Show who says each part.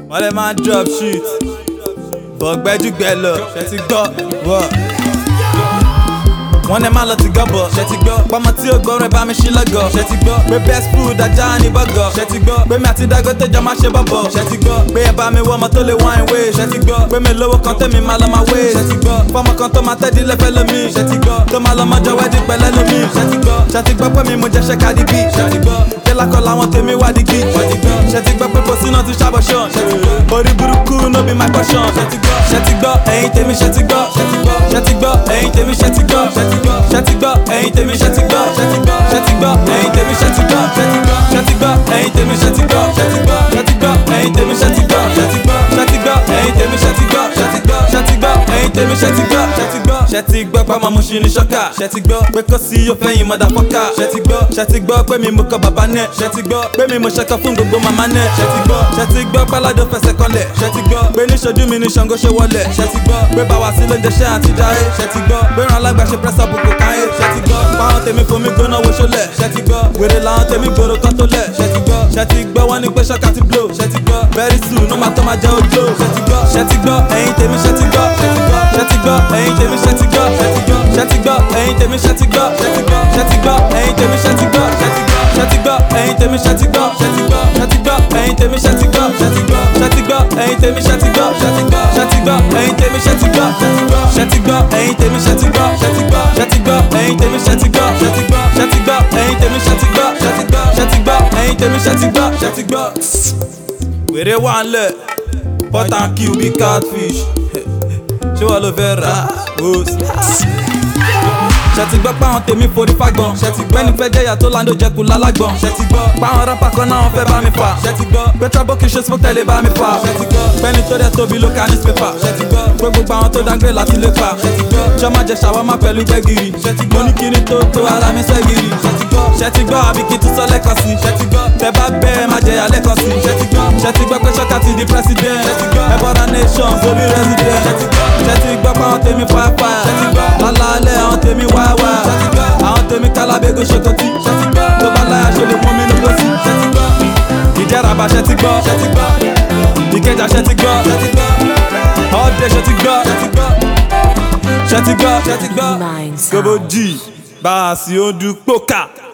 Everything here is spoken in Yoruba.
Speaker 1: wọ́n lè máa drop shit bọ̀gbẹ́júgbẹ́ lọ ṣe ti gbọ́ wọ́. wọ́n ní má lọ ti gọ́bọ̀ ṣe ti gbọ́ pọ́mọ tí ó gbọ́ rẹ̀ bá mi ṣí lọ́gọ̀ ṣe ti gbọ́ pé best food ajá ní bọ́gọ̀ ṣe ti gbọ́ pé mi àti Dangote jọ máa ṣe bọ́bọ̀ ṣe ti gbọ́ pé ẹ bá mi wọ́ ọmọ tó lè wine way ṣe ti gbọ́ pé mi lówó kan tẹ́mi máa lọ máa wé ṣe ti gbọ́ fọ́mọ kan tó máa tẹ́dí lẹ́fẹ́ lómi ṣe ti gbọ́ tó máa lọ mọ́jọ wẹ́dí pẹ̀lẹ́ lómi ṣe ti gbọ́ ṣe ti gbọ́ pé mi mo jẹ́ ṣe Cardi B ṣe ti gbọ́ ṣé lákọ̀ làwọn tèmi wá di gí ṣe ti gbọ́ ṣe ti gbọ́ pé kò sínú ti ṣàbọ̀ ṣan ṣe ti gbọ́ orí burúkú no be my portion ṣe ti gbọ́ ṣe ti gbọ́ ẹ̀yin tèmi ṣe ti gbọ́ ṣe ti gbọ́ ṣe ti gbọ́ ẹ̀yin tèmi ṣe ti gbọ́ ṣe ti gbọ́ ṣe ti gbọ́ ẹ̀yin tèmi ṣe ti gbọ́ ṣe ti gbọ́ ṣe ti gbọ́ ẹ̀yin tèmi ṣe ti gbọ́ ṣe ti gbọ́ ṣe ti gbọ́ ẹ̀yin tèmi ṣe ti gbọ́ ṣe ti gbọ́ ṣe ti gbọ́ ẹ̀yin tèmi ṣe ti gbọ́ ṣe ti gbọ́ ṣe ti gbọ́ ẹ̀yin tèmi ṣe ti gbọ́ ṣe ti gbọ́ ṣe ti gbọ́ ẹ̀yin tèmi ṣe ti gbọ́ ṣe ti gbọ́ ṣe ti gbọ́ pé ọmọ mo ṣì ní ṣọ́kà ṣe ti gbọ́ pé kò sí yóò fẹ́yìn motherfucker ṣe ti gbọ́ ṣe ti gbọ́ pé mi mo kọ bàbá nẹ̀ ṣe ti gbọ́ pé mi mo ṣẹkọ fún gbogbo màmá nẹ̀ ṣe ti gbọ́ ṣe ti gbọ́ páládó fẹsẹ̀ kanlẹ̀ ṣe ti gbọ́ pé níṣojú mi ní Ṣàngó ṣe wọlẹ̀ ṣe ti gbọ́ pé báwa sí lóúnjẹ ṣe àti jáde ṣe ti gbọ́ pé ràn alágbà ṣe pẹ́sà bùkù káyé ṣe ti gbọ́ páwọn tèmi fomi gbóná wo ṣọlẹ̀ ṣe ti gbọ́ wèrè làwọn tèmi gbòòrò kan tó lẹ̀ ṣe ti gbọ́ ṣe ti gbọ́ wọ́n ní pé ṣọ́ka ti blow ṣe ti gbọ́ very soon ó máa tó máa jẹ́ ojú ṣe ti gbọ́ ṣe ti gbọ́ ẹ̀yin tèmi ṣe ti gbọ́ ṣe ti gbọ́ ṣe ti gbọ́ ẹ̀yin tèmi ṣe ti gbọ́ ṣe ti gbọ́ ṣe ti gbọ́ ẹ̀yin tèmi ṣe ti gbọ́ ṣe ti gbọ́ ṣe ti gbọ́ ẹ̀yin tèmi ṣe ti gbọ́ ṣe ti gbọ́ ṣe ti gbọ́ ẹ̀yin tèmi ṣe ti gbọ́ ṣe ti gbọ́ ṣe ti gbọ́ ẹ̀yin tèmi ṣe ti gbọ́ ṣe ti gbọ́ ṣe ti gbọ́ ẹ̀yin tèmi ṣe ti gbọ́ ṣe ti gbọ́ ṣe ti gbọ́ ẹ̀yin tèmi ṣe ti gbọ́ ṣe ti gbọ́ ṣe ti gbọ́ ẹ̀yin tèmi ṣe ti gbọ́ ṣe ti gbọ́ ṣe ti gbọ́ ẹ̀yin tèmi ṣe ti gbọ́ ṣe ti gbọ́ ṣe ti gbọ́ ẹ̀yin tèmi ṣe ti gbọ́ ṣe ti gbọ́ ṣe ti gbọ́ ẹ̀yin tèmi ṣe ti gbọ́ ṣe ti gbọ́. wèrè wà ń lẹ̀ pot and kill bí catfish ṣé wọ́n ló fẹ́ rà ó ṣe ti gbọ́ páwọn tèmi forí fagbọn ṣe ti gbọ́ ẹni fẹ́ jẹ́yà tó láńdó jẹ́kù lálágbọ̀n ṣe ti gbọ́ páwọn rápá kan náà wọ́n fẹ́ bá mi fà ṣe ti gbọ́ pé trouble kì í ṣe smoke tẹ̀lé bá mi fà ṣe ti gbọ́ pẹ́ni tó dẹ̀ tóbi ló ka newspaper ṣe ti gbọ́ pé gbogbo àwọn tó dáńgbé láti lè fà ṣe ti gbọ́ ṣọmọ jẹ ṣàwámà pẹ̀lú gbẹ́gìrì ṣe ti gbọ́ ní kíní tó tó ara mi sẹ́gìrì ṣe ti gbọ́ ṣe ti gbọ́ àbí kí tún sọ lẹ́kọ̀ọ́ sí ṣe ti gbọ́ tẹ bá bẹ́ẹ̀ má jẹyà lẹ́kọ̀ọ́ sí ṣe ti gbọ́ ṣe ti gbọ́ pé ṣọ́kà ti di president ṣe ti gbọ́ ẹ̀bọ̀dà nation sórí resident ṣe ti gbọ́ ṣe ti gbọ́ pé àwọn tèmi fàáfà ṣe ti gbọ́ lálálẹ́ àwọn tèmi wáwá ṣe ti gbọ́ àwọn tèmi kálábẹ́gò ṣokòtì ṣe ti gbọ́ tó bá láyà ṣe lè mú mi lóko sí ṣe ti gbọ́ ìjẹ́ràbà ṣe ti gbọ́ ṣe ti gbọ́ ìkẹjà ṣe ti gbọ́ ṣe ti gbọ́ ọ̀dẹ ṣe ti gbọ́ ṣe ti gbọ́ ṣe ti gbọ́ ṣe ti gbọ́
Speaker 2: Nine sound.
Speaker 1: gobo g bá a sì ó dún pókà.